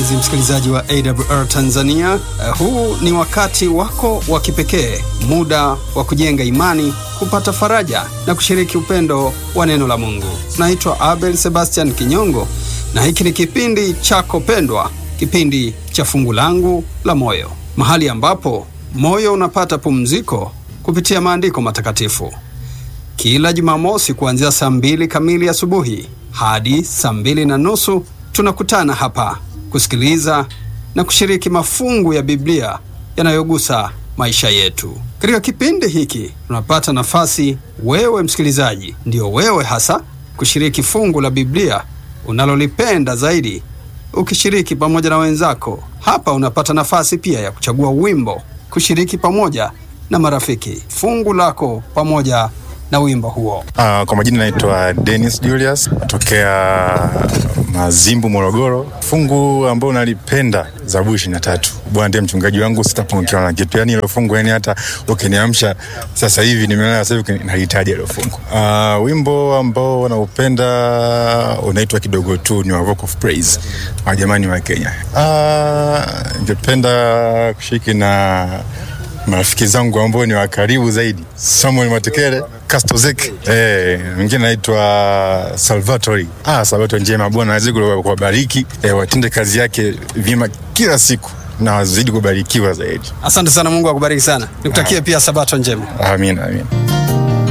mpenzi msikilizaji wa AWR Tanzania. Uh, huu ni wakati wako wa kipekee, muda wa kujenga imani, kupata faraja na kushiriki upendo wa neno la Mungu. Naitwa Abel Sebastian Kinyongo na hiki ni kipindi chako pendwa, kipindi cha fungu langu la moyo, mahali ambapo moyo unapata pumziko kupitia maandiko matakatifu. Kila Jumamosi kuanzia saa mbili kamili asubuhi hadi saa mbili na nusu tunakutana hapa kusikiliza na kushiriki mafungu ya Biblia yanayogusa maisha yetu. Katika kipindi hiki tunapata nafasi, wewe msikilizaji, ndio wewe hasa, kushiriki fungu la Biblia unalolipenda zaidi, ukishiriki pamoja na wenzako. Hapa unapata nafasi pia ya kuchagua wimbo, kushiriki pamoja na marafiki fungu lako pamoja na wimbo huo. Uh, kwa majina naitwa Dennis Julius tokea Mazimbu, Morogoro. Fungu ambao nalipenda Zaburi ishirini na tatu. Bwana ndiye mchungaji wangu, sitapungukiwa na kitu. Yani hilo fungu, yani hata ukiniamsha sasa hivi, nimelala sasa hivi, nalihitaji hilo fungu. Uh, wimbo ambao naupenda unaitwa kidogo tu, ni wa Rock of Praise, wajamani wa Kenya. Uh, ningependa kushiriki na marafiki zangu ambao ni wa karibu zaidi, Samuel Matekele, Kastozek, eh, mwingine naitwa Salvatori. Ah, Salvatori njema, Bwana azidi kuwabariki, eh, watende kazi yake vyema kila siku na wazidi kubarikiwa zaidi. Asante sana, Mungu akubariki sana. Nikutakie pia sabato njema. Amina, amina.